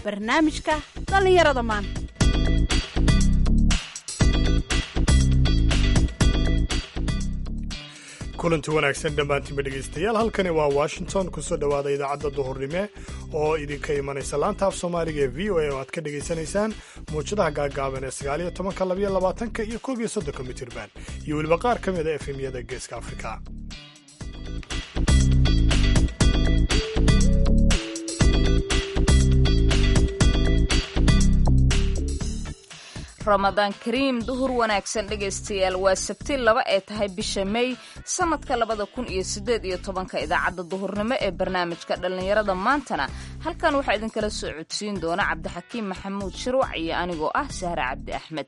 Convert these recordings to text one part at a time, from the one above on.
barnaamijka dhallinyarada maanta kulanti wanaagsan dhammaantiinba dhegaystayaal halkani waa washington kusoo dhowaada idaacadda duhurnime oo idinka imanaysa laanta af soomaaliga ee v o a oo aad ka dhegaysanaysaan muwjadaha gaagaaban ee sagaaliyo tobanka labayo labaatanka iyo koob iyo soddonka mitirban iyo weliba qaar ka mid a efemyada geeska afrika ramadaan kariim duhur wanaagsan dhegaystayaal waa sabti laba ee tahay bisha mey sanadka labada kun iyo sideed iyo tobanka idaacadda duhurnimo ee barnaamijka dhallinyarada maantana halkan waxaa idinkala soo codsiin doona cabdixakiim maxamuud shirwac iyo anigoo ah sahre cabdi axmed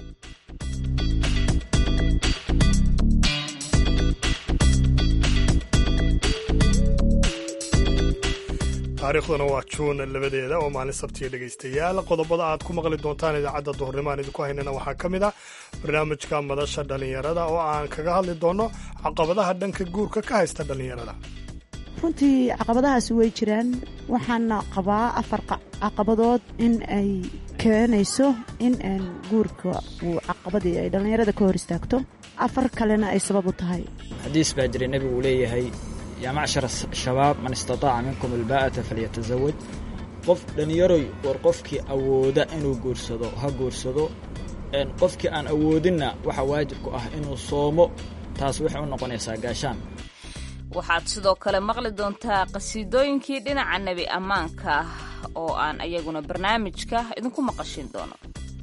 taariikhduna waa juun labadeeda oo maalin sabtiya dhegaystayaal qodobada aad ku maqli doontaan idaacadda duhurnimo aan idinku haynana waxaa ka mid ah barnaamijka madasha dhallinyarada oo aan kaga hadli doonno caqabadaha dhanka guurka ka haysta dhallinyarada runtii caqabadahaasi way jiraan waxaana qabaa afar caqabadood in ay keenayso in guurka uu caqabadii ay dhallinyarada ka hor istaagto afar kalena ay sabab u tahay xadiis baa jiray nebigu uu leeyahay yaa macshar shabaab man istataaca minkum albaa'ata falyatazawaj qof dhallinyaroy war qofkii awooda inuu guursado ha guursado qofkii aan awoodinna waxaa waajib ku ah inuu soomo taas waxay u noqonaysaa gaashaan waxaad sidoo kale maqli doontaa qasiidooyinkii dhinaca nebi ammaanka oo aan ayaguna barnaamijka idinku maqashin doono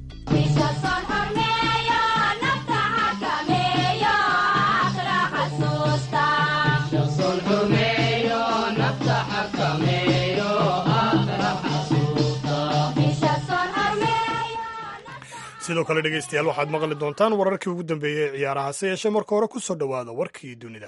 sidoo kale dhegaystayaal waxaad maqli doontaan wararkii ugu dambeeyey ee ciyaaraha se yeeshee marka hore ku soo dhowaada warkii dunida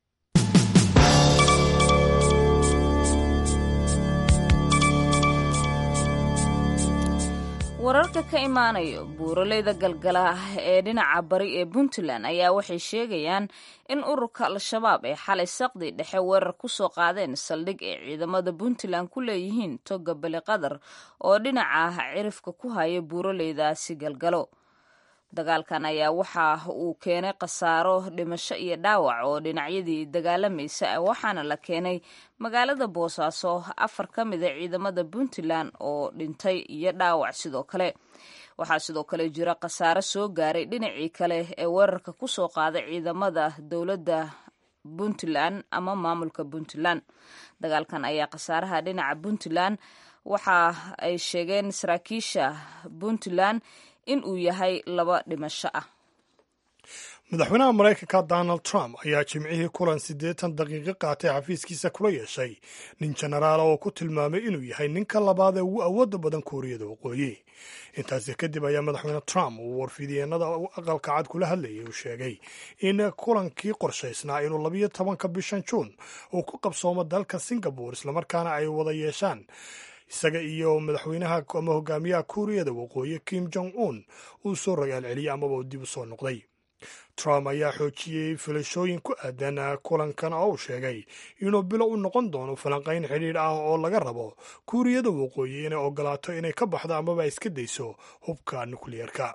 wararka ka imaanayo buuraleyda galgala ee dhinaca bari ee puntland ayaa waxay sheegayaan in ururka al-shabaab ay xalay saqdi dhexe weerar ku soo qaadeen saldhig ay ciidamada puntland ku leeyihiin toga beli qadar oo dhinaca cirifka ku haya buuraleydaasi galgalo dagaalkan ayaa waxa uu keenay khasaaro dhimasho iyo dhaawac oo dhinacyadii dagaalamaysa waxaana la keenay magaalada boosaaso afar ka mid a ciidamada puntland oo dhintay iyo dhaawac sidoo kale waxaa sidoo kale jira khasaaro soo gaaray dhinacii kale ee weerarka ku soo qaaday ciidamada dowladda puntland ama maamulka puntland dagaalkan ayaa khasaaraha dhinaca puntland waxa ay sheegeen saraakiisha puntland in uu yahay laba dhimasho ah madaxweynaha maraykanka donald trump ayaa jimcihii kulan siddeetan daqiiqo qaatay xafiiskiisa kula yeeshay nin jenaraala oo ku tilmaamay inuu yahay ninka labaad ee ugu awoodda badan kuuriyada waqooyi intaasi kadib ayaa madaxweyne trump uu warfidyeenada aqalka cad kula hadlayay uu sheegay in kulankii qorshaysnaa inuu labiyo tobanka bishan juun uu ku qabsoomo dalka singabore islamarkaana ay wada yeeshaan isaga iyo madaxweynaha ama hogaamiyaha kuuriyada waqooyi kim jong un uu soo ragaal celiyey amaba uu dib u soo noqday trump ayaa xoojiyey filashooyin ku aadan kulankan oo uu sheegay inuu bilo u noqon doono falanqayn xidhiidh ah oo laga rabo kuuriyada waqooyi inay ogolaato inay ka baxdo amaba iska dayso hubka nukliyeerka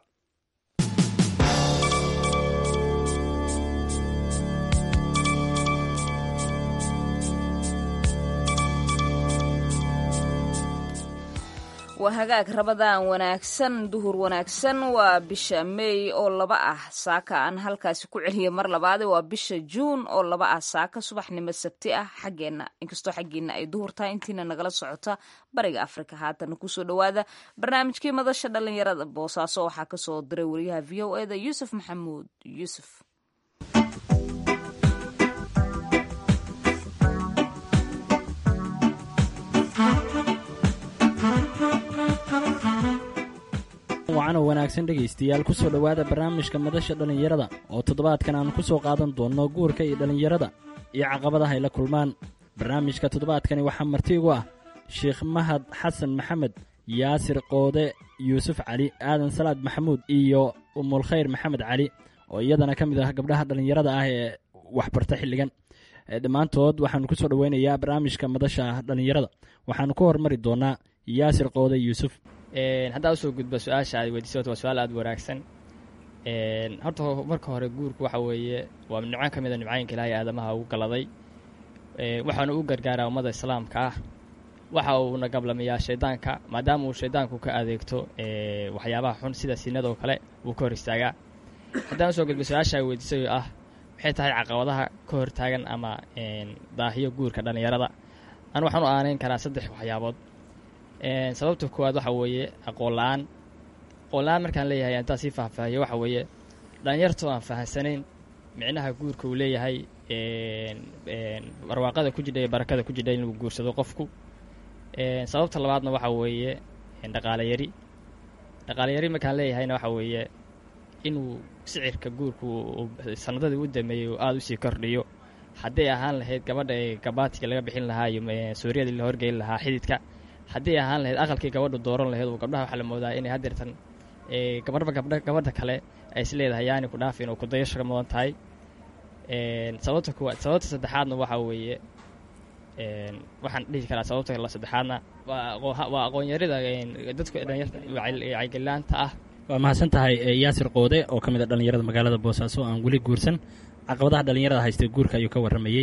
waa hagaag rabadaan wanaagsan duhur wanaagsan waa bisha meey oo laba ah saaka aan halkaasi ku celiya mar labaade waa bisha juun oo laba ah saaka subaxnimo sabti ah xaggeenna inkastoo xaggiina ay duhur tahay intiina nagala socota bariga afrika haatana kusoo dhowaada barnaamijkii madasha dhallinyarada boosaaso waxaa kasoo diray wariyaha v o eda yuusuf maxamuud yuusuf wacanoo wanaagsan dhegaystayaal ku soo dhowaada barnaamijka madasha dhallinyarada oo toddobaadkan aan ku soo qaadan doonno guurka iyo dhallinyarada iyo caqabadaha ay la kulmaan barnaamijka toddobaadkani waxaa marti igu ah sheekh mahad xasan maxamed yaasir qoode yuusuf cali aadan salaad maxamuud iyo umulkhayr maxamed cali oo iyadana ka mid ah gabdhaha dhallinyarada ah ee waxbarta xilligan dhammaantood waxaanu ku soo dhoweynayaa barnaamijka madasha dhallinyarada waxaanu ku hormari doonaa yaasir qoode yuusuf haddaa usoo gudba su-aasha aad weydiisay waa su-aal aada wanaagsan horta marka hore guurku waxa weeye waa nimco ka mid a nimcooyinka ilaahay aadamaha ugu galaday waxaana u gargaaraa ummadda islaamka ah waxa uuna gablamayaa shaydaanka maadaama uu shaydaanku ka adeegto waxyaabaha xun sida sinadoo kale wuu ka hor istaagaa haddaan usoo gudba su-aasha weydiisay oo ah maxay tahay caqabadaha ka hortaagan ama daahiyo guurka dhallinyarada anu waxaan u aaneyn karaa saddex waxyaabood sababta koowaad waxa weeye aqoon la-aan aqoon la-aan markaan leeyahay intaa sii faahfaahiyo waxa weeye dhallinyartoo aan fahamsanayn micnaha guurka uu leeyahay barwaaqada ku jidha iyo barakada ku jidha inuu guursado qofku sababta labaadna waxa weeye dhaqaale yari dhaqaale yari markaan leeyahayna waxa weeye inuu sicirka guurku sanadadii u dameeyey uu aada usii kordhiyo hadday ahaan lahayd gabadha ee gabaatiga laga bixin lahaa iyo suuriyadii la horgeyn lahaa xididka hadday ahaan lahayd aqalkii gabadhu dooran lahayd oo gabdhaha waxaa la moodaa inay haddeertan gabadhba gabdha gabadha kale ay is leedahay yaani ku dhaafin oo kudayasho ka mudan tahay sababta kuwaad sababta saddexaadna waxaa weeye waxaan dhihi karaa sababta la saddexaadna waa aqoonyarida dadku dhalinyarta wacyigelinaanta ah waa mahadsan tahay yaasir qoode oo ka mid a dhallinyarada magaalada boosaaso aan weli guursan caqabadaha dhallinyarada haystay guurka ayuu ka warramayey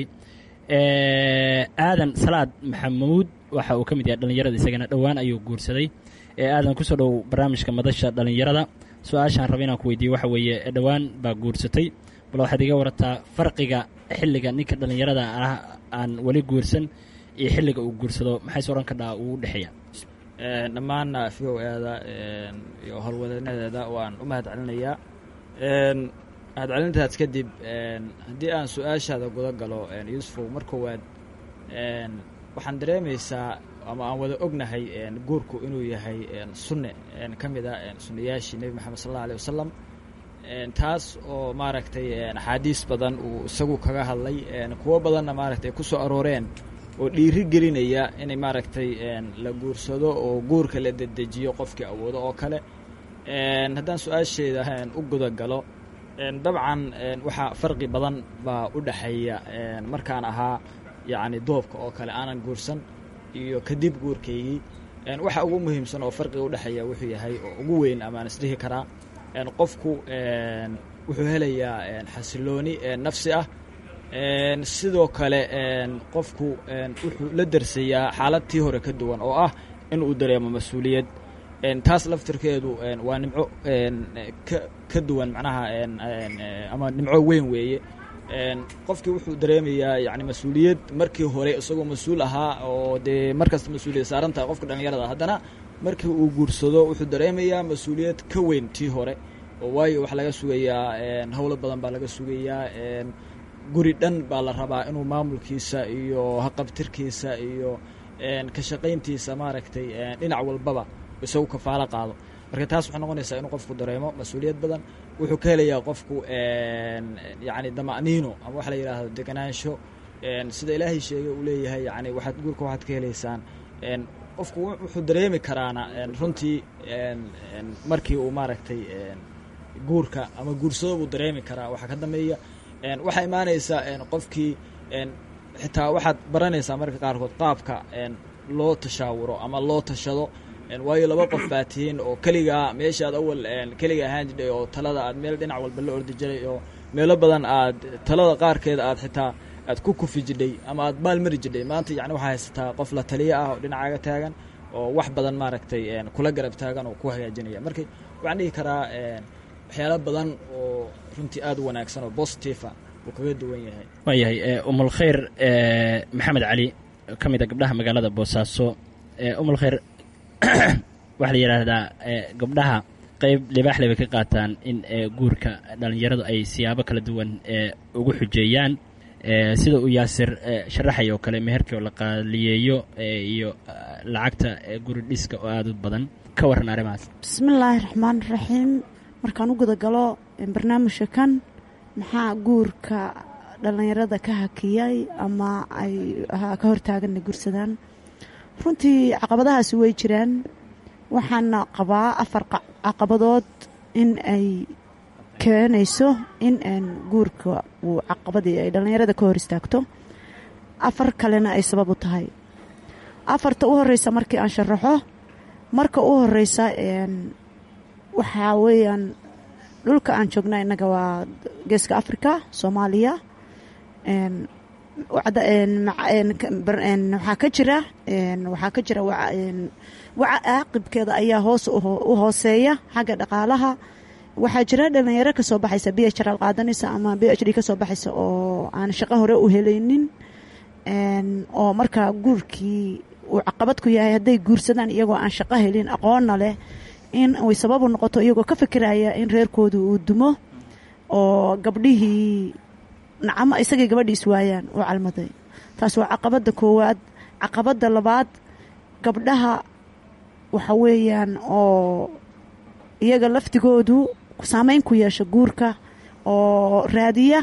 aadan salaad maxamuud waxa uu ka mid yahay dhallinyarada isagana dhowaan ayuu guursaday aadan kusoo dhow barnaamijka madasha dhallinyarada su-aashaan raba inaan ku weydiiye waxa weeye dhowaan baa guursatay bal waxaad iga warataa farqiga xilliga ninka dhallinyarada ah aan weli guursan iyo xilliga uu guursado maxays odhan kadhaa uu u dhexeeya dhammaan v o eeda iyo howlwadanadeeda waan u mahad celinayaa mahad celintaas kadib haddii aan su-aashaada guda galo yuusufow mar koowaad waxaan dareemaysaa ama aan wada ognahay guurku inuu yahay sunne ka mid a sunnayaashii nebi moxamed sal alla alih wasalam taas oo maaragtay axaadiis badan uu isagu kaga hadlay kuwo badanna maaragtay ku soo arooreen oo dhiiri gelinaya inay maaragtay la guursado oo guurka la dedejiyo qofkii awoodo oo kale haddaan su-aasheeda u guda galo dabcan waxaa farqi badan baa u dhexeeya markaan ahaa yacni doobka oo kale aanan guursan iyo kadib guurkaygii waxa ugu muhiimsan oo farqiga udhexeeya wuxuu yahay oo ugu weyn amaan isdhihi karaa qofku wuxuu helayaa xasilooni nafsi ah sidoo kale qofku wuxuu la darsayaa xaaladtii hore ka duwan oo ah in uu dareemo mas-uuliyad taas laftirkeedu waa nimco ka ka duwan macnaha ama nimco weyn weeye qofkii wuxuu dareemayaa yani mas-uuliyad markii hore isagoo mas-uul ahaa oo dee markasta mas-uuliyad saaran tahay qofka dhallinyarada haddana markii uu guursado wuxuu dareemayaa mas-uuliyad ka weyn tii hore oo waayo waxaa laga sugayaa howlo badan baa laga sugayaa guri dhan baa la rabaa inuu maamulkiisa iyo haqabtirkiisa iyo ka shaqayntiisa maaragtay dhinac walbaba isagu kafaalo qaado marka taas waxay noqonaysaa inuu qofku dareemo mas-uuliyad badan wuxuu ka helayaa qofku yacni dama'niino ama waxa la yidhaahdo deganaansho sida ilaahay sheegay uu leeyahay yani waxaad guurka waxaad ka helaysaan qofku wuxuu dareemi karaana runtii markii uu maaragtay guurka ama guursado buu dareemi karaa waxaa ka dambeeya waxaa imaanaysaa qofkii xitaa waxaad baranaysaa marka qaarkood qaabka loo tashaawuro ama loo tashado waayo laba qof baa tihiin oo keligaa meeshaad awal keliga ahaan jidhay oo talada aad meel dhinac walba la ordi jiray oo meelo badan aad talada qaarkeeda aad xitaa aad ku kufi jidhay ama aad maalmari jidhay maanta yani waxaa haysataa qof la taliya ah oo dhinacaaga taagan oo wax badan maaragtay kula garab taagan oo ku hagaajinaya marka waxaan dhihi karaa waxyaalo badan oo runtii aada u wanaagsan oo bositifa uu kaga duwan yahay waayahay umulkhayr maxamed cali ka mid a gabdhaha magaalada boosaaso umulkhayr waxaa la yidhaahdaa gabdhaha qeyb libaaxle bay ka qaataan in guurka dhallinyaradu ay siyaabo kala duwan ugu xujeeyaan sida uu yaasir sharaxay oo kale meherkii oo la qaaliyeeyo iyo lacagta guri dhiska oo aada u badan ka warran arrimahaas bismillaahi raxmaan raxiim markaan u gudagalo barnaamijka kan maxaa guurka dhallinyarada ka hakiyay ama ay ka hortaaganna guursadaan runtii caqabadahaasi way jiraan waxaana qabaa afar caqabadood in ay keenayso in guurka uu caqabadii ay dhallinyarada ka hor istaagto afar kalena ay sabab u tahay afarta u horeysa markii aan sharaxo marka u horeysa waxaa weeyaan dhulka aan joogna innaga waa geeska africa soomaaliya waxaa ka jira waxaa ka jira waca caaqibkeeda ayaa hoos u hooseeya xagga dhaqaalaha waxaa jira dhalinyaro kasoo baxaysa b h r qaadanaysa ama b h d kasoo baxaysa oo aan shaqo hore u helaynin oo markaa guurkii uu caqabad ku yahay hadday guursadaan iyagoo aan shaqo helin aqoonna leh in ay sababu noqoto iyagoo ka fikiraya in reerkoodu uu dumo oo gabdhihii nacamo isagay gabadhiis waayaan u calmaday taas waa caqabadda koowaad caqabadda labaad gabdhaha waxa weeyaan oo iyaga laftigoodu saameyn ku yeesha guurka oo raadiya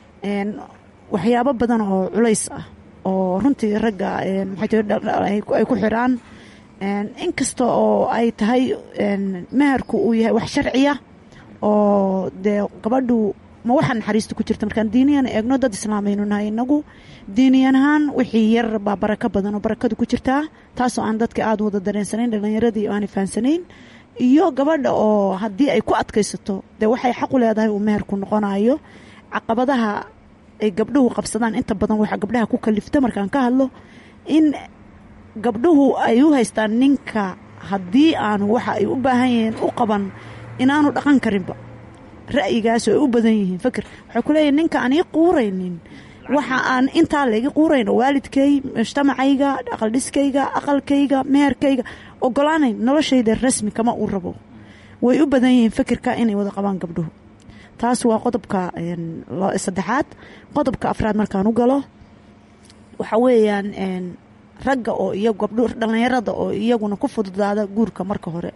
waxyaabo badan oo culays ah oo runtii ragga maxay ay ku xiraan inkasta oo ay tahay meherku uu yahay wax sharciya oo dee gabadhu ma waxaa naxariista ku jirta markaan diiniyan eegno dad islaamaynu nahay inagu diiniyan ahaan wixii yar baa barako badan oo barakadu ku jirtaa taasoo aan dadka aada wada dareensanayn dhalinyaradii aanay fahansanayn iyo gabadha oo haddii ay ku adkaysato dee waxay xaqu leedahay uu meherku noqonayo caqabadaha ay gabdhuhu qabsadaan inta badan waxaa gabdhaha ku kalifta markaan ka hadlo in gabdhuhu ay u haystaan ninka haddii aanu waxa ay u baahan yihiin u qaban inaanu dhaqan karinba ra'yigaasoo ay u badan yihiin fakir waxay ku leeyihin ninka aan ii quuraynin waxa aan intaa laigi quurayno waalidkay mujtamacayga aqaldhiskayga aqalkayga meherkayga ogolaanayn noloshayda rasmi kama uu rabo way u badan yihiin fikirka inay wada qabaan gabdhuhu taas waa qodobka saddexaad qodobka afraad markaan u galo waxa weeyaan ragga oo iyo gabdho dhallinyarada oo iyaguna ku fududaada guurka marka hore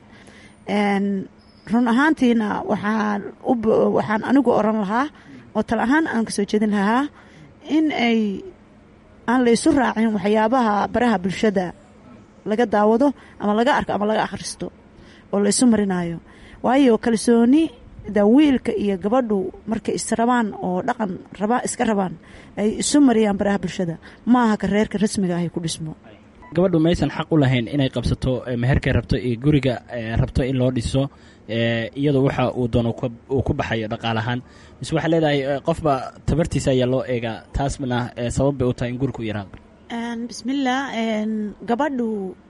run ahaantiina waxaan waxaan anigu oran lahaa oo tala ahaan aan kasoo jeedin lahaa in ay aan la isu raacin waxyaabaha baraha bulshada laga daawado ama laga arko ama laga akhristo oo la isu marinayo waayo kalsooni da wiilka iyo gabadhu markay israbaan oo dhaqan raba iska rabaan ay isu mariyaan baraha bulshada maaha ka reerka rasmiga ahay ku dhismo gabadhu maysan xaq u lahayn inay qabsato meherkay rabto iyo guriga rabto in loo dhiso iyadoo waxa uu doono uu ku baxayo dhaqaalahaan mise waxaa leedahay qofba tabartiisa ayaa loo eegaa taasna sabab bay u tahay in guriku yaraado bismillaah gabadhu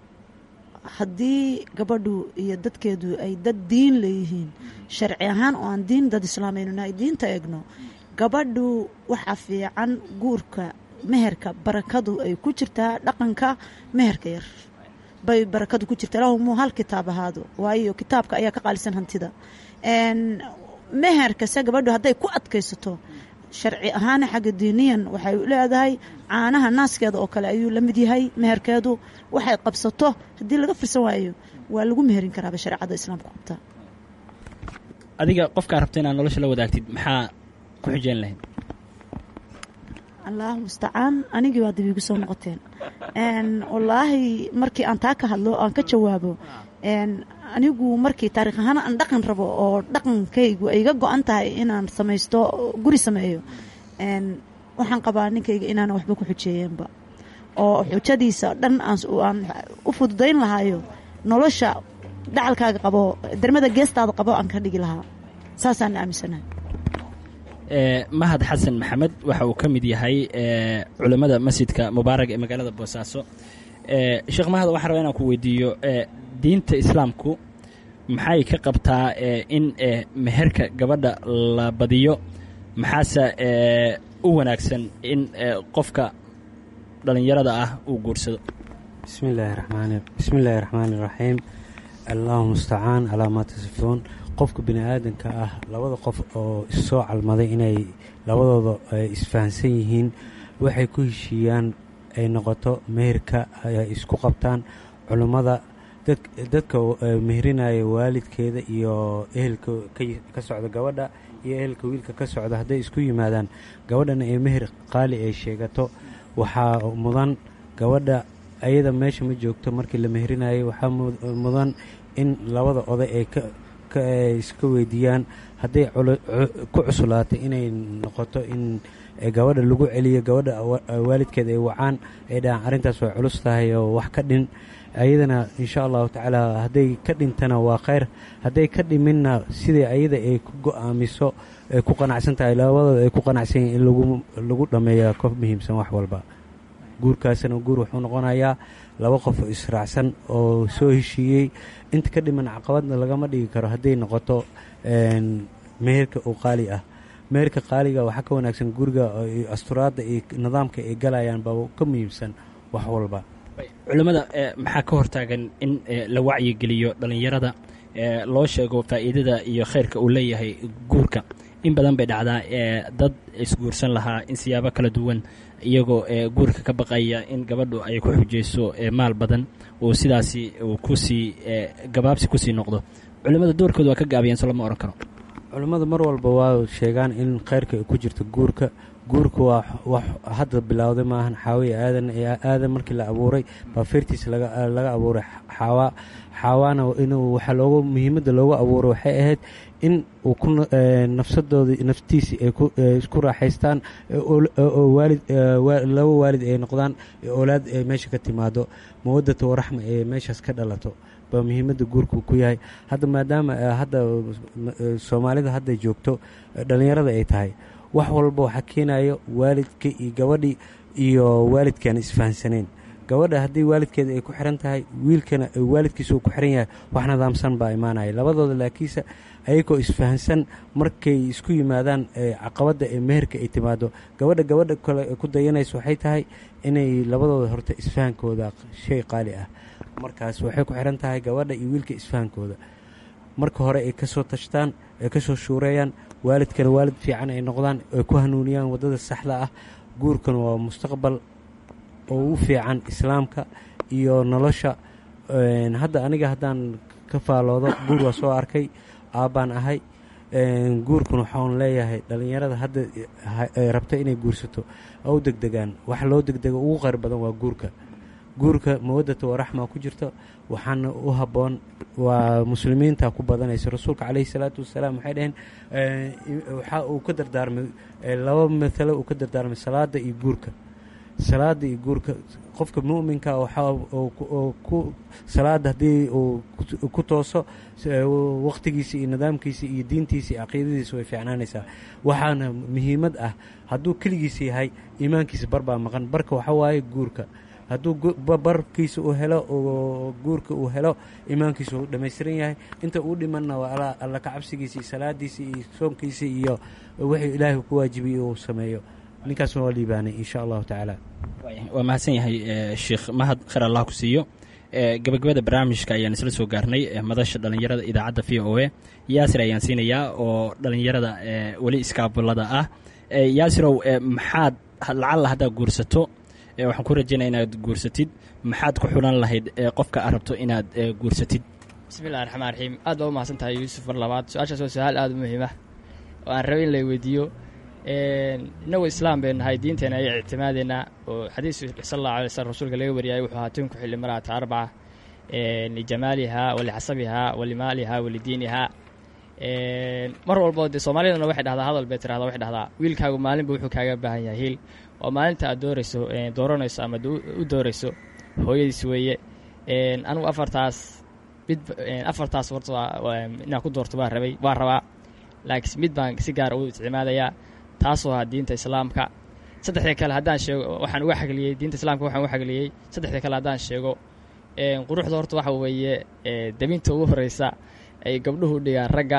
haddii gabadhu iyo dadkeedu ay dad diin leeyihiin sharci ahaan oo aan diin dad islaamaynu nahay diinta eegno gabadhu waxaa fiican guurka meherka barakadu ay ku jirtaa dhaqanka meherka yar bay barakadu ku jirta lahumuu hal kitaab ahaado waayo kitaabka ayaa ka qaalisan hantida meherkase gabadhu hadday ku adkaysato sharci ahaan xagga diiniyan waxay leedahay caanaha naaskeeda oo kale ayuu la mid yahay meherkeedu waxay qabsato haddii laga firsan waayo waa lagu meherin karaaba shareecada islaamka qabta adiga qofkaa rabta inaad nolosha la wadaagtid maxaa ku xijeen lahayd allahu mustacaan anigii waa dib igu soo noqoteen wallaahi markii aan taa ka hadlo aan ka jawaabo anigu markii taarikh ahaan aan dhaqan rabo oo dhaqankaygu ay ga go-an tahay inaan samaysto guri sameeyo waxaan qabaa ninkayga inaanan waxba ku xujeeyeenba oo xujadiisa dhan aan u fududayn lahaayo nolosha dhacalkaaga qabo dermada geestaada qabo aan ka dhigi lahaa saasaan aaminsanahay mahad xasan maxamed waxa uu ka mid yahay culammada masjidka mubaarag ee magaalada boosaaso sheekh mahad waxaan rabaa inaan ku weydiiyo diinta islaamku maxay ka qabtaa in meherka gabadha la badiyo maxaase u wanaagsan in qofka dhallinyarada ah uu guursado bismillaahi raxmaani bismi illaahi raxmaani raxiim allahu mustacaan calaa maa tasifuun qofka bini aadanka ah labada qof oo issoo calmaday inay labadooda isfahansan yihiin waxay ku heshiiyaan ay noqoto meherka ay isku qabtaan culummada dadka meherinaya waalidkeeda iyo ehelka ka socda gabadha iyo ehelka wiilka ka socda hadday isku yimaadaan gabadhana ee meher qaali ay sheegato waxaa mudan gabadha ayada meesha ma joogto markii la meherinayo waxaa mudan in labada oday ay iska weydiiyaan hadday ku cuslaatay inay noqoto in gabadha lagu celiyo gabadha waalidkeed ay wacaan ay dhahaan arrintaas way culus tahay oo wax ka dhin ayadana insha allahu tacaala hadday ka dhintana waa khayr hadday ka dhiminna sidai ayada ay ku go-aamiso ay ku qanacsan tahay labadooda ay ku qanacsan yihin in lagu dhammeeya ka muhiimsan wax walba guurkaasna guur wuxuu noqonayaa laba qof oo israacsan oo soo heshiiyey inta ka dhiman caqabadna lagama dhigi karo hadday noqoto meherka oo qaali ah meherka qaaliga waxaa ka wanaagsan guriga asturaadda iyo nidaamka ay galayaan baa ka muhiimsan wax walba culimmada maxaa ka hortaagan in la wacyigeliyo dhallinyarada loo sheego faa'iidada iyo khayrka uu leeyahay guurka in badan bay dhacdaa dad isguursan lahaa in siyaabo kala duwan iyagoo guurka ka baqaya in gabadhu ay ku xujayso maal badan uu sidaasi uu kusii gabaabsi kusii noqdo culimmada doorkooda waa ka gaabiyeen so lama odhan karo culimmadu mar walba waa sheegaan in khayrka ay ku jirto guurka guurka waa wax hadda bilowday maahan xaawiya aadan aadan markii la abuuray baa feertiisa laga abuuray xaawaa xaawaana inuu waxaa loogu muhiimadda loogu abuuray waxay ahayd in uu ku nafsadooda naftiisii ay isku raaxaystaan oo waalid laba waalid ay noqdaan oolaad ay meesha ka timaado mawadata waraxma ee meeshaas ka dhalato baa muhiimadda guurku ku yahay hadda maadaama hadda soomaalida hadda joogto dhallinyarada ay tahay wax walba waxaa keenayo waalidka iyo gabadhii iyo waalidkaan isfahansaneen gabadha haddii waalidkeeda ay ku xiran tahay wiilkana waalidkiisa uu ku xiran yahay wax nidaamsan baa imaanaya labadooda laakiinse ayagoo isfahansan markay isku yimaadaan caqabadda ee meherka ay timaado gabadha gabadha kale ku dayanaysa waxay tahay inay labadooda horta isfahankooda shay qaali ah markaas waxay ku xiran tahay gabadha iyo wiilka isfahankooda marka hore ay ka soo tashtaan ay ka soo shuureeyaan waalidkana waalid fiican ay noqdaan ay ku hanuuniyaan waddada saxda ah guurkan waa mustaqbal oo u fiican islaamka iyo nolosha hadda aniga haddaan ka faaloodo guur waa soo arkay aabbaan ahay guurkan waxaan leeyahay dhallinyarada hadda rabta inay guursato oo u degdegaan wax loo degdego ugu qayr badan waa guurka guurka mawadata waraxma ku jirto waxaana u habboon waa muslimiinta ku badanaysa rasuulka caleyhi salaatu wasalaam waxay dhaheen waxa uu ka dardaarmay laba matalo uu ka dardaarmay salaada iyo guurka salaada iyo guurka qofka muminka waxaa ku salaada haddii uu ku tooso waqtigiisa iyo nidaamkiisa iyo diintiisa iyo caqiidadiisa way fiicnaanaysaa waxaana muhiimad ah hadduu keligiisa yahay iimaankiisa barbaa maqan barka waxa waaye guurka hadduu barkiisa uu helo oo guurka uu helo iimaankiisa uu dhammaystiran yahay inta uu dhimanna waa alla ka cabsigiisa iyo salaadiisa iyo soonkiisa iyo wixii ilaahay ku waajibiyey uu sameeyo ninkaasna waa liibaanay insha allahu tacaala waa mahadsan yahay sheekh mahad khayr allah ku siiyo gabagabada barnaamijka ayaan isla soo gaarnay madasha dhallinyarada idaacadda v o a yaasir ayaan siinayaa oo dhallinyarada weli iskaabulada ah yaasirow maxaad lacalla haddaad guursato waxaan ku rajaynaya inaad guursatid maxaad ku xulan lahayd qofka aad rabto inaad guursatid bismillahi raxmaan raxiim aad baa u mahadsan tahay yuusuf mar labaad su-aashaas waa su-aal aada u muhiim ah oo aan rabay in la weydiiyo innagu islaam bay nahay diinteena ay ictimaadeynaa oo xadiis sal allahu alay slm rasuulka laga wariyay wuxuu ahaa tinku xilli maraata arbaca lijamaalihaa walixasabihaa walimaalihaa walidiinihaa mar walbo dee soomaalidana waxay dhahdaa hadal bay tirahdaa waxay dhahdaa wiilkaagu maalinba wuxuu kaaga baahan yahay hiil oo maalinta aad doorayso dooranayso ama u doorayso hooyadiis weeye anugu afartaas mid afartaas horta inaan ku doorto baa rabay waa rabaa laakiin mid baan si gaara u isticmaadayaa taasoo ah diinta islaamka saddexda kale haddaan sheego waxaan uga xagliyey diinta islaamka waxaan uga xagliyey saddexda kale haddaan sheego quruxda horta waxa weeye dabinta ugu horeysa ay gabdhuhu dhigaan ragga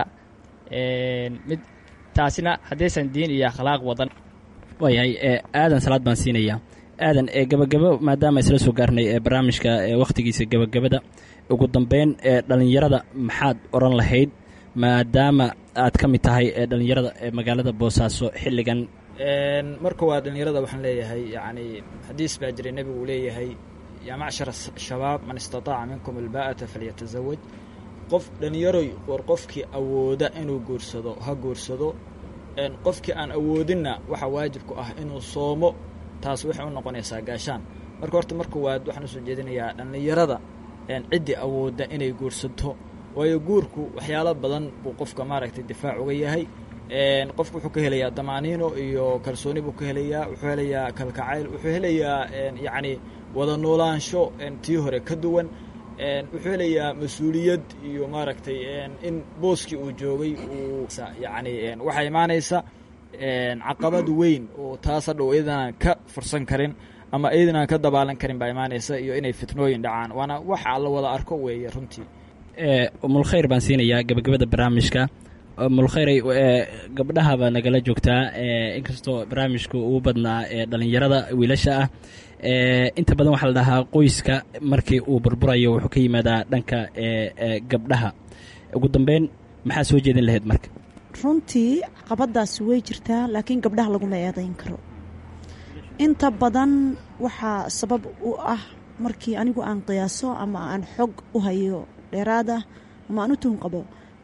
mid taasina haddaysan diin iyo akhlaaq wadan waayahay aadan salaad baan siinayaa aadan gabagabo maadaama isla soo gaarnay barnaamijka wakhtigiisa gabagabada ugu dambeyn dhallinyarada maxaad odhan lahayd maadaama aad ka mid tahay dhallinyarada magaalada boosaaso xilligan marka waa dhallinyarada waxaan leeyahay yacni xadiis baa jiray nebigu uu leeyahay yaa macshara shabaab man istataaca minkum albaa'ata falyatazawaj qof dhallinyaroy war qofkii awooda inuu guursado ha guursado qofkii aan awoodinna waxaa waajib ku ah inuu soomo taas waxay u noqonaysaa gaashaan marka horta marka waad waxaan usoo jeedinayaa dhallinyarada ciddii awoodda inay guursato waayo guurku waxyaalo badan buu qofka maaragtay difaac uga yahay qofku wuxuu ka helayaa damaaniino iyo kalsooni buu ka helayaa wuxuu helayaa kalkacayl wuxuu helayaa yacni wada noolaansho tii hore ka duwan wuxuu helayaa mas-uuliyad iyo maaragtay in booskii uu joogay uu yacni waxaa imaanaysa caqabad weyn oo taas hadhow iyadanaan ka fursan karin ama iyadanaan ka dabaalan karin baa imaanaysa iyo inay fitnooyin dhacaan waana waxa la wada arko weeye runtii mulkhayr baan siinayaa gabagabada barnaamijka mulkhayray gabdhahaba nagala joogtaa inkastoo barnaamijku ugu badnaa ee dhallinyarada wiilasha ah inta badan waxaa la dhahaa qoyska markii uu burburayo wuxuu ka yimaadaa dhanka gabdhaha ugu dambeyn maxaa soo jeedin lahayd marka runtii caqabadaasi way jirtaa laakiin gabdhaha laguma eedayn karo inta badan waxaa sabab u ah markii anigu aan qiyaaso ama aan xog u hayo dheeraada ama aan u tuhun qabo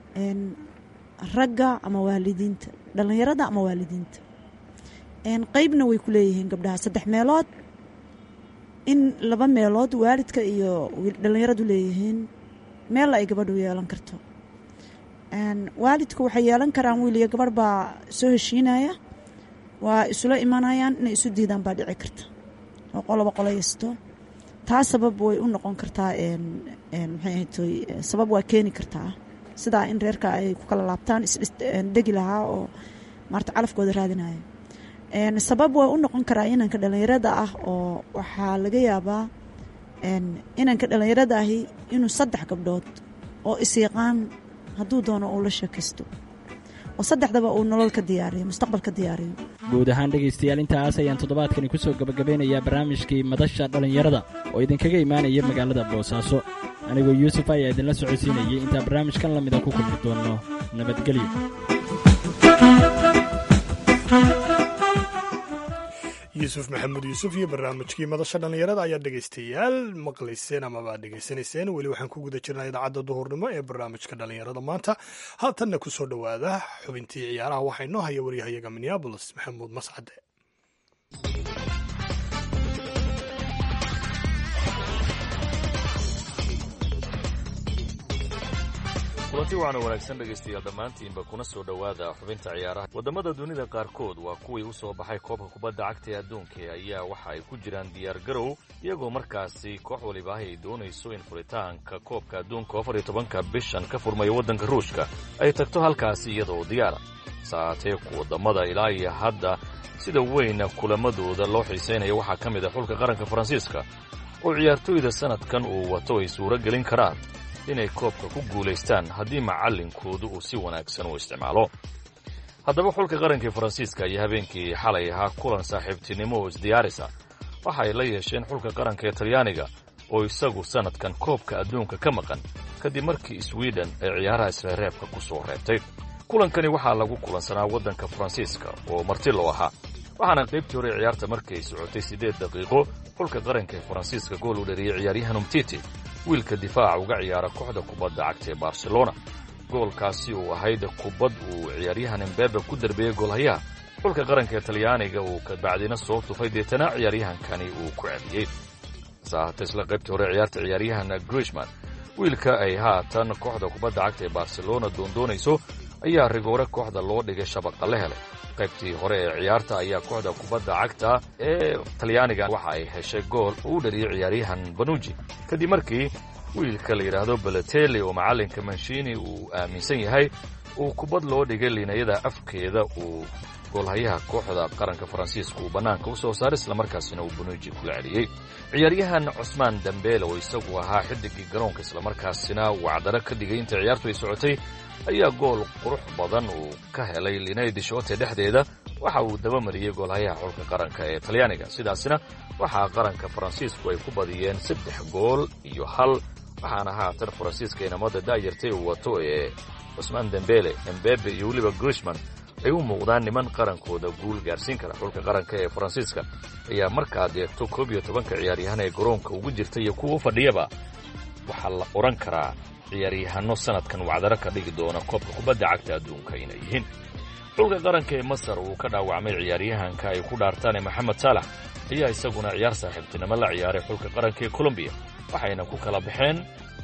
ragga ama waalidiinta dhallinyarada ama waalidiinta qeybna way ku leeyihiin gabdhaha saddex meelood in laba meelood waalidka iyo dhallinyaradu leeyihiin meella ay gabadhu yeelan karto waalidku waxay yeelan karaan wiil iyo gabadh baa soo heshiinaya waa isula imanayaan inay isu diidaan baa dhici karta oo qoloba qolaysto taa sabab way u noqon kartaa maxay ahaytoy sabab waa keeni kartaa sidaa in reerka ay ku kala laabtaan isdhegi lahaa oo maarta calafkooda raadinaya sabab waa u noqon karaa inanka dhallinyarada ah oo waxaa laga yaabaa inanka dhallinyarada ahi inuu saddex gabdhood oo isyaqaan hadduu doono uu la sheekaysto oo saddexdaba uu nolol ka diyaariyo mustaqbal ka diyaariyo guud ahaan dhegaystayaal intaas ayaan toddobaadkani ku soo gebagabeynayaa barnaamijkii madasha dhallinyarada oo idinkaga imaanaya magaalada boosaaso anigoo yuusuf ayaa idinla socodsiinayay intaan barnaamijkan la mida ku kulmi doonno nabadgelyo yuusuf maxamuud yuusuf iyo barnaamijkii madasha dhallinyarada ayaa dhegaystayaal maqlayseen amaba dhegaysanayseen weli waxaan ku guda jirnaa idaacadda duhurnimo ee barnaamijka dhallinyarada maanta haatanna ku soo dhowaada xubintii ciyaaraha waxaa inoo haya waryahayaga minneabolis maxamuud mascade kulanti waxaana wanaagsan dhegaystayaal dhammaantiinba kuna soo dhowaada xubinta ciyaaraha waddamada dunida qaarkood waa kuwii u soo baxay koobka kubadda cagta ee adduunka ayaa waxa ay ku jiraan diyaar garow iyagoo markaasi koox waliba ay doonayso in furitaanka koobka adduunka afar iyo tobanka bishan ka furmaya waddanka ruushka ay tagto halkaasi iyadaoo diyaara saatee ku waddamada ilaa iyo hadda sida weyn kulamadooda loo xiisaynaya waxaa ka mid ah xulka qaranka faransiiska oo ciyaartooyda sannadkan uu wato ay suuro gelin karaan inay koobka ku guulaystaan haddii macallinkoodu uu si wanaagsan u isticmaalo haddaba xulka qarankii faransiiska ayaa habeenkii xalay ahaa kulan saaxiibtinimo oo isdiyaarisa waxa ay la yeesheen xulka qaranka ee talyaaniga oo isagu sannadkan koobka adduunka ka maqan kadib markii swiden ay ciyaaraha isreereebka ku soo reebtay kulankani waxaa lagu kulansanaa waddanka faransiiska oo marti loo ahaa waxaana qaybtii hore ciyaarta markay socotay siddeed daqiiqo xulka qaranka ee faransiiska gool u dhariyey ciyaaryahan umtiti wiilka difaaca uga ciyaara kooxda kubadda cagta ee barcelona goolkaasi uu ahayd kubad uu ciyaaryahan embebe ku derbeeyey goolhayaha xulka qaranka ee talyaaniga uu kabacdina soo tufay deetana ciyaaryahankani uu ku celiyey saahata isla qaybtii hore ciyaarta ciyaaryahan grishman wiilka ay haatan kooxda kubadda cagta ee barcelona doondoonayso ayaa rigoore kooxda loo dhigay shabaqa la helay qaybtii hore ee ciyaarta ayaa kooxda kubadda cagta ee talyaaniga waxa ay heshay gool uu u dhariyey ciyaaryahan banuji kadib markii wiilka la yidhaahdo balateli oo macallinka manshini uu aaminsan yahay uu kubad loo dhigay liinayada afkeeda uu goolhayaha kooxda qaranka faransiiska uu bannaanka u soo saaray islamarkaasina uu banuji kula celiyey ciyaaryahan cusmaan dambeele oo isagu ahaa xidigii garoonka islamarkaasina wacdaro ka dhigay inta ciyaartu ay socotay ayaa gool qurux badan uu ka helay linay dishoote dhexdeeda waxa uu dabamariyey goolhayaha xulka qaranka ee talyaaniga sidaasina waxaa qaranka faransiisku ay ku badiyeen saddex gool iyo hal waxaana haatan faransiiska inamada daayartay uu wato ee cusmaan dembele embebe iyo weliba grishman ay u muuqdaan niman qarankooda guul gaarsiin kara xulka qaranka ee faransiiska ayaa markaad eegto koob iyo tobanka ciyaaryahan ee garoonka ugu jirta iyo kuwa u fadhiyaba waxaa la odhan karaa ciyaaryahanno sanadkan wacdaro ka dhigi doona koobka kubadda cagta adduunka inay yihiin xulka qaranka ee masar uu ka dhaawacmay ciyaaryahanka ay ku dhaartaan ee maxamed saalax ayaa isaguna ciyaar saaxiibtinimo la ciyaaray xulka qaranka ee colombiya waxayna ku kala baxeen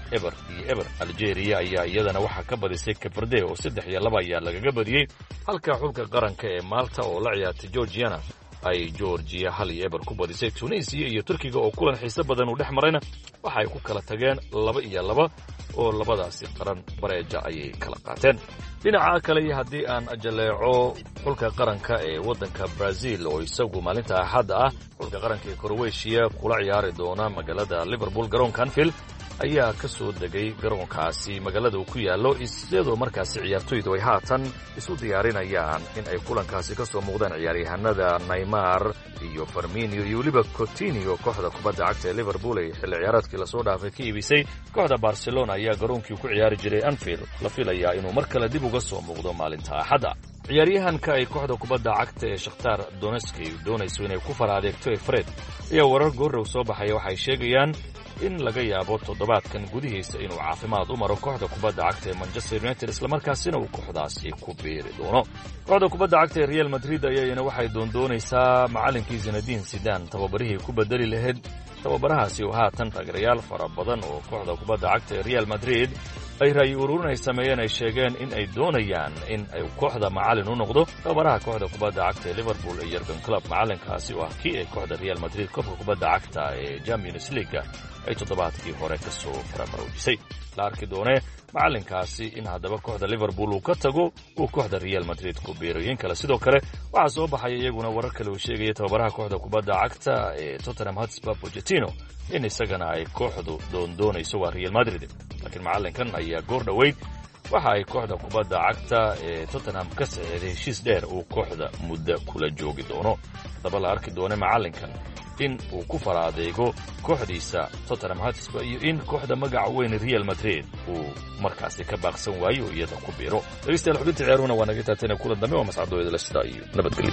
eber iyo eber algeria ayaa iyadana waxaa ka badisay kaberde oo saddex iyo laba ayaa lagaga badiyey halka xulka qaranka ee maalta oo la ciyaartay georgiana ay georgiya hal iyo eber ku badisay tunisiya iyo turkiga oo kulan xiise badan uu dhex marayna waxa ay ku kala tageen laba iyo laba oo labadaasi qaran bareeja ayay kala qaateen dhinaca kale iyo haddii aan jaleeco xulka qaranka ee waddanka brazil oo isagu maalinta axadda ah xulka qaranka ee kroweshiya kula ciyaari doona magaalada liverpool garoonka anfield ayaa ka soo degay garoonkaasi magaalada uu ku yaallo iyadoo markaasi ciyaartoydu ay haatan isu diyaarinayaan in ay kulankaasi ka soo muuqdaan ciyaaryahanada naymar iyo farminio iyo weliba cotinio kooxda kubadda cagta ee liverpool ay xilli ciyaareedkii lasoo dhaafay ka iibisay kooxda barcelona ayaa garoonkii ku ciyaari jiray anfield la filayaa inuu mar kale dib uga soo muuqdo maalinta axadda ciyaaryahanka ay kooxda kubadda cagta ee shakhtaar donetski doonayso inay ku fara adeegto ee fred ayaa warar goorrow soo baxaya waxay sheegayaan in laga yaabo toddobaadkan gudihiisa inuu caafimaad u maro kooxda kubadda cagta ee manchester united islamarkaasina uu kooxdaasi ku biiri doono kooxda kubadda cagta ee real madrid ayayana waxay doondoonaysaa macallinkii zinadiin sidan tababarihii ku bedeli lahayd tababarahaasi oo haatan taageerayaal fara badan oo kooxda kubadda cagta ee real madrid ay ra'yi ururin ay sameeyeen ay sheegeen in ay doonayaan in ay kooxda macallin u noqdo tababaraha kooxda kubadda cagta ee liverpool ee yergan club macallinkaasi oo ah kii ay kooxda real madrid koobka kubadda cagta ee champions leaga ay toddobaadkii hore ka soo faramaroojisay la arki doonee macallinkaasi in haddaba kooxda liverpool uu ka tago uu kooxda real madrid ku biiroyin kale sidoo kale waxaa soo baxaya iyaguna warar kale uu sheegaya tababaraha kooxda kubadda cagta ee tottenham hotspur pogetino in isagana ay kooxdu doondoonayso waa real madrid laakiin macallinkan ayaa goor dhoweyd waxa ay kooxda kubadda cagta ee tottenham ka saxeeday heshiis dheer uu kooxda muddo kula joogi doono haddaba la arki doone macallinkan in uu ku fara adeego kooxdiisa tottenham hotspur iyo in kooxda magaca weyn real madrid uu markaasi ka baaqsan waayo oo iyada ku biiro dhegeystayaal xubinta ciyaaruhuna waa naga taatana kulan dambe waa mascadooyada lashida iyo nabadgelyo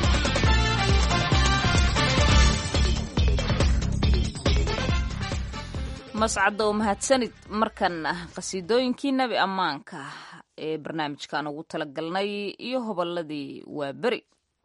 mascadda oo mahadsanid markan qhasiidooyinkii nebi ammaanka ee barnaamijkan ugu talagalnay iyo hobolladii waa beri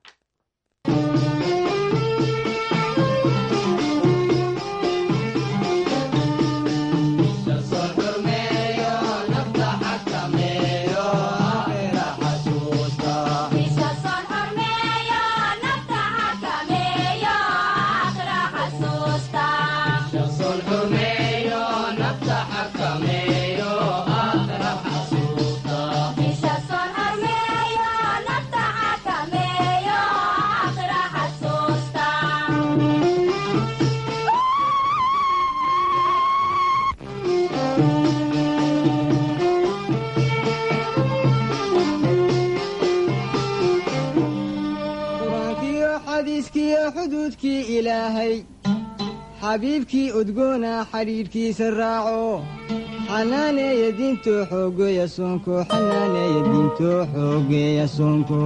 xuduudkii ilaahay xabiibkii udgoona xidhiidhkiisa raaco xanaaneeya diintoo xoogeeya soonko xanaaneeya diintoo xoogeeya soonko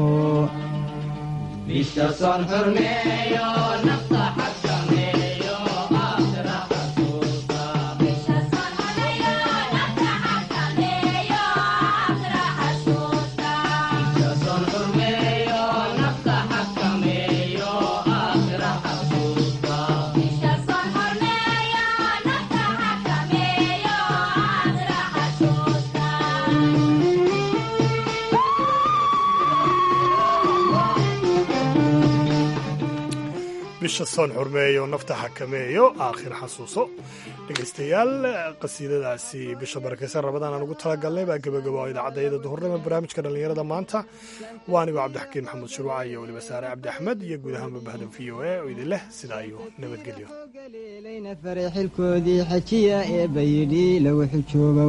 bisha soon xurmeeyo nafta xakameeyo aakhir xasuuso dhegaystayaal qasiidadaasi bisha barakaysan rabadaan aan ugu talagalnay baa gebagabo idaacadayada duhurnimo barnaamijka dhallinyarada maanta waa anigoo cabdixakiin maxamuud shuruuca iyo weliba saare cabdi axmed iyo guud ahaanba bahdan v o a oo idin leh sidaa iyo nabadgelyo layna faray xilkoodii xajiya ee bayidhi lagu xujooga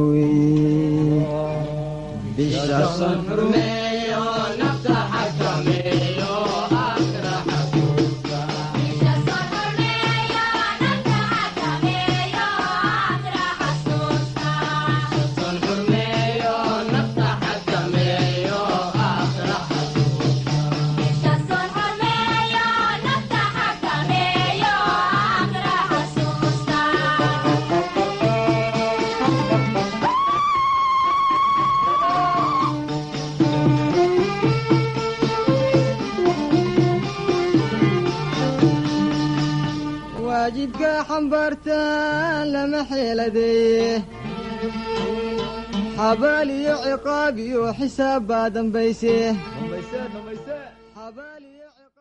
weeye waajibka xambaartaan lama xeeladeeye xabaal iyo ciqaab iyo xisaab baa dambayse